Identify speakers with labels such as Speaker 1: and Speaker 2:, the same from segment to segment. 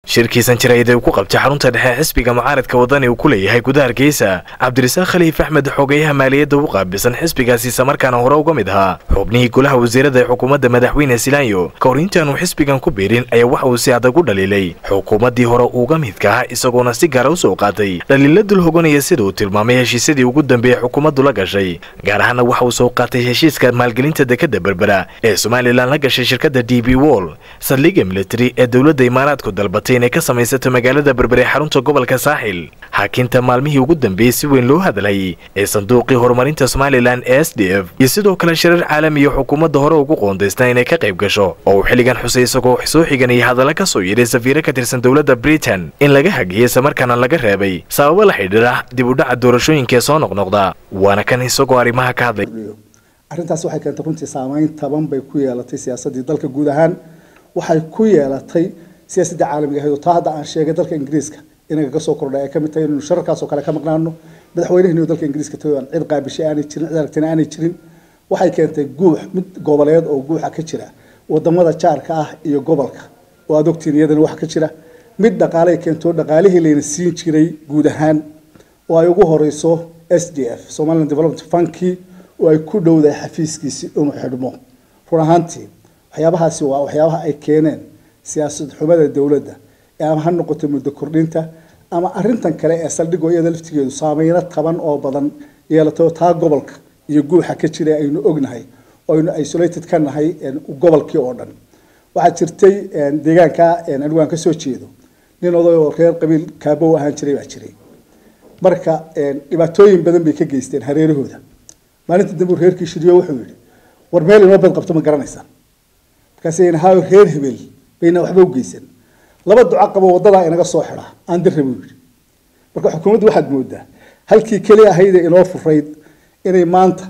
Speaker 1: shirkiisan jirayd ee uu ku qabtay xarunta dhexe xisbiga mucaaradka wadani uu ku leeyahay gudaha hargeysa cabdirasaaq khaliif axmed xogeyaha maaliyadda u qaabilsan xisbigaasi islamarkaana hore uga mid ahaa xubnihii golaha wasiirada ee xukuumadda madaxweyne silaanyo ka hor intaanu xisbigan ku biirin ayaa waxa uu si adag u dhaliilay xukuumaddii hore uga midka ah isagoona si gaara u soo qaatay dhaliila dul hoganaya sida uu tilmaamay heshiisyadii ugu dambeeyey xukuumaddu la gashay gaar ahaana waxa uu soo qaatay heshiiska maalgelinta dekadda berbera ee somalilan la gashay shirkadda d b wall saldhigga militari ee dowladda imaaraadku dalbatay inay ka samaysato magaalada berbere ee xarunta gobolka saaxil xaakinta maalmihii ugu dambeeyey si weyn loo hadlayay ee sanduuqii horumarinta somalilan ee s d f iyo sidoo kale shirar caalamiya xukuumadda hore ugu qoondaysna inay ka qayb gasho oo uu xilligan xusay isagoo soo xiganaya hadalla ka soo yidhay safiiro ka tirsan dowladda britain in laga hagiyey islamarkaana laga reebay sababo la xidhiira dib u dhaca doorashooyinka ee soo noqnoqda waana kan isagoo arrimaha ka hadlay
Speaker 2: arrintaas waxay keentay runtii saameyn taban bay ku yeelatay siyaasaddii dalka guud ahaan waxay ku yeelatay siyaasadda caalamiga ahayd oo taa hadda aan sheegay dalka ingiriiska inaga ka soo kordhay ay ka mid tahay inaynu shararkaas oo kale ka maqnaano madaxweynahani dalka ingiriiska tagay aan cid qaabishay aanay jirin cid aragtina aanay jirin waxay keentay guux mid goboleed oo guuxa ka jira wadamada jaarka ah iyo gobolka oo aad ogtiin iyadana waxa ka jira mid dhaqaalay keento dhaqaalihii layna siin jiray guud ahaan oo ay ugu horeyso s d f somaliland development funki oo ay ku dhowdahay xafiiskiisi inuu xidhmo run ahaantii waxyaabahaasi waa waxyaabaha ay keeneen siyaasad xumada dowladda ama ha noqoto muddo kordhinta ama arintan kale ee saldhigoo iyada laftigeedu saameyno taban oo badan yeelatay oo taa gobolka iyo guuxa ka jira aynu ognahay oo aynu isolated ka nahay gobolkii oo dhan waxaa jirtay deegaanka anigu aan kasoo jeedo nin oday oo reer qabiil kaabow ahaan jiray baa jiray marka dhibaatooyin badan bay ka geysteen hareerahooda maalinta dambe reerkii shiriyo wuxuu yihi war meel inoo bad qabto ma garanaysaan markaas ha reer hebel bayna waxba u geysan laba duco qabo wadadaa inaga soo xidha aan dira buu yihi marka xukuumaddu waxaad moodaa halkii keli ahayd ee inoo furayd inay maanta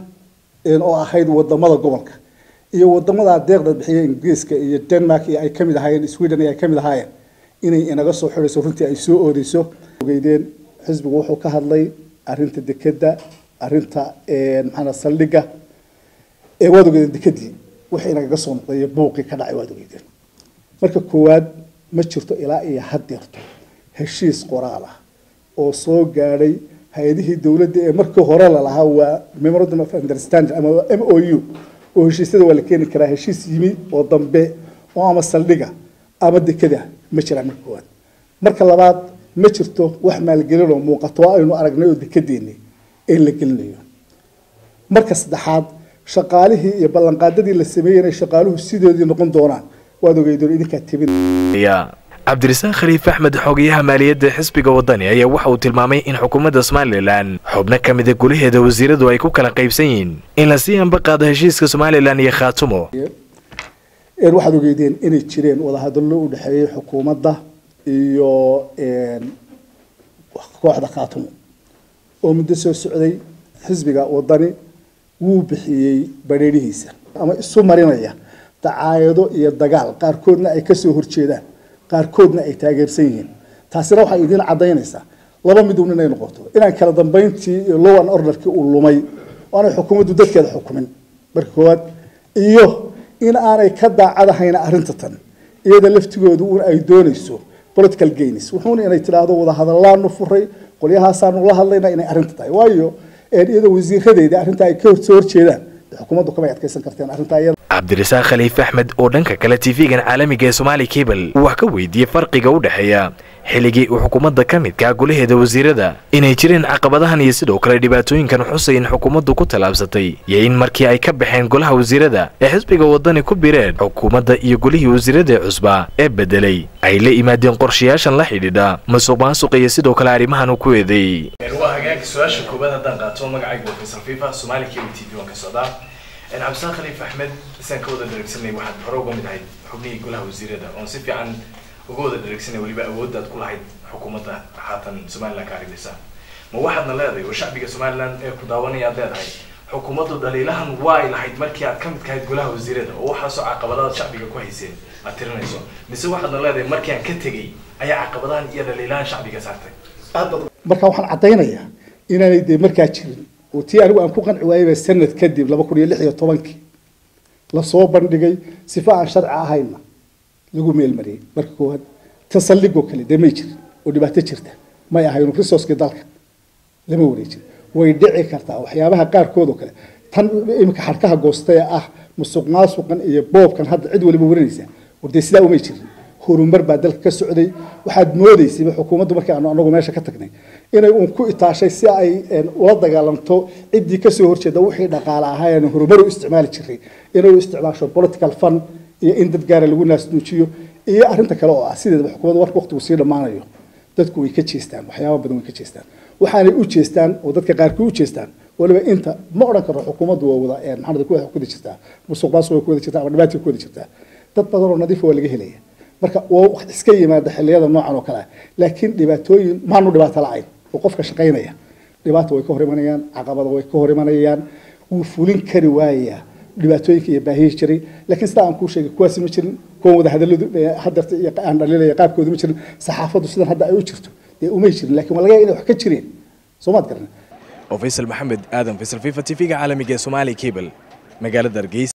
Speaker 2: oo ahayd wadamada gobolka iyo wadamada deeqda bixiya ingiriiska iyo denmark iyo ay kamid ahaayeen sweden iyo ay kamid ahaayeen inay inaga soo xidhayso runtii ay soo oodeyso ogeydeen xisbigu wuxuu ka hadlay arinta dekeda arinta maxaa saldhiga ee waad ogeydeen dekadii wixii inagaga soo noqday buuqii ka dhacay waad ogeydeen marka koowaad ma jirto ilaa iyo haddeerto heshiis qoraal ah oo soo gaadhay hay-adihii dowladda ee markii hore lalahaa waa memorandum of understanding ama m o u oo heshiisyada waa la keeni karaa heshiis yimi oo dambe oo ama saldhiga ama dekada ma jiraan marka koowaad marka labaad ma jirto wax maalgelin oo muuqato aynu aragnay oo dekadeeni ee la gelinayo marka saddexaad shaqaalihii iyo ballanqaadadii la sameeyey inay shaqaaluhu sidoodii noqon doonaan waad ogeydoon idinkaa tebin
Speaker 1: cabdirasaaq khaliif axmed xogeyaha maaliyadda xisbiga wadani ayaa waxa uu tilmaamay in xukuumadda somalilan xubno ka mida gulaheeda wasiiradu ay ku kala qaybsan yihiin in la sii anba qaado heshiiska somalilan iyo khaatumo
Speaker 2: waxaad ogeydeen inay jireen wadahadallo u dhexeeyey xukuumadda iyo kooxda khaatumo oo muddo soo socday xisbiga wadani wuu bixiyey badheerihiisa ama isu marinaya dacaayado iyo dagaal qaarkoodna ay kasoo horjeedaan qaarkoodna ay taageersan yihiin taasina waxay idiin cadaynaysaa laba midun inay noqoto inaan kala dambeyntii iyo low an orderkii uu lumay oo aanay xukuumaddu dadkeeda xukumin marka koowaad iyo in aanay ka daacadahayna arrinta tan iyada laftigoodu un ay doonayso political gains wuxuuna inay tidhaahdo wadahadallaanu furay qolyahaasaanu la hadlayna inay arrinta tahay waayo iyadoo wasiiradeedii arrinta ay ka soo horjeedaan xukuumaddu kamay adkaysan karteen arrinta iyada
Speaker 1: cabdirasaaq khaliif axmed oo dhanka kale tv-gan caalamiga ee somaali cable wax ka weydiiyey farqiga u dhexeeya xilligii uu xukuumadda ka midkaa golaheeda wasiirada inay jireen caqabadahan iyo sidoo kale dhibaatooyinkan xusay in xukuumaddu ku tallaabsatay iyo in markii ay ka baxeen golaha wasiirada ee xisbiga wadani ku bireen xukuumadda iyo golihii wasiirada cusba ee bedelay ay la yimaadeen qorshayaashan la xidhiidha masuq maasuqa iyo sidoo kale arrimahan uu ku eedeeyey
Speaker 3: su-aasha koobaad haddaan qaato magacaygu waa faysal fifa somaali cable t v waan ka socdaa cabdisaaq khaliif axmed isaan ka wada dharagsanay waxaad hore uga mid ahayd xubnihii golaha wasiirada oon si fiican uga wada dharagsanay weliba awooddaad ku lahayd xukuumadda haatan somaliland ka arrimaysa ma waxaadna leedahay oo shacbiga somaliland ee ku daawanaya aad leedahay xukuumaddu dhaliilahan waa ay lahayd markii aad ka mid kahayd golaha wasiirada oo waxaasoo caqabadaad shacbiga ku hayseen aad tirinayso mise waxaadna leedahay markii aan ka tegey ayaa caqabadahan iyo dhaliilahan shacbiga saartay
Speaker 2: marka waxaan caddaynayaa inaanay dee markaa jirin oo tii anigu aan ku qanci waayayba sanad kadib laba kun iyo lix iyo tobankii lasoo bandhigay sifa aan sharci ahayna lagu meelmariyey marka koowaad tan saldhigoo kale dee may jirin oo dhibaato jirta may ahaynu resourcekii dalka lama wareejin way dhici kartaa waxyaabaha qaarkood oo kale tan iminka xadhkaha goosta ee ah musuq maasuqan iyo boobkan hadda cid waliba warinaysa wardee sidaa umay jirin horumar baa dalka ka socday waxaad moodaysayba xukuumaddu markii aanu anagu meesha ka tagnay inay uun ku itaashay si ay ula dagaalanto ciddii kasoo horjeeda wixii dhaqaale ahaayeen horumar u isticmaali jiray inay u isticmaasho political fund iyo in dad gaara lagu naasnuujiyo iyo arrinta kale oo ah sideedaba xukuumadda warka waqtigu sii dhammaanayo dadku way ka jeestaan waxyaaba badan way ka jeestaan waxaanay u jeestaan oo dadka qaarkii u jeestaan waliba inta ma odhan karo xukuumaddu waa wada maxamed ku wada jirtaa musuq maasuq way ku wada jirtaa ama dhibaatii ku wada jirtaa dad badan oo nadiif waa laga helaya marka waa wax iska yimaada xilliyada noocan oo kale ah laakiin dhibaatooyin maanu dhibaato la-ayn oo qofka shaqaynaya dhibaata way ka hor imanayaan caqabada way ka hor imanayaan wuu fulin kari waayaa dhibaatooyinka iyo baahiyii jiray laakiin sidaa aan kuu sheegay kuwaasi ma jirin kuwan wada hadalladu hadarta iyo aan dhaliilaya qaabkooda ma jirin saxaafaddu sidan hadda ay u jirto dee umay jirin laakiin waa laga inay wax ka jireen soo maad garan
Speaker 1: oo faysal maxamed aadan faysal fifa t v-ga caalamiga ee somaali cable magaalada hargeysa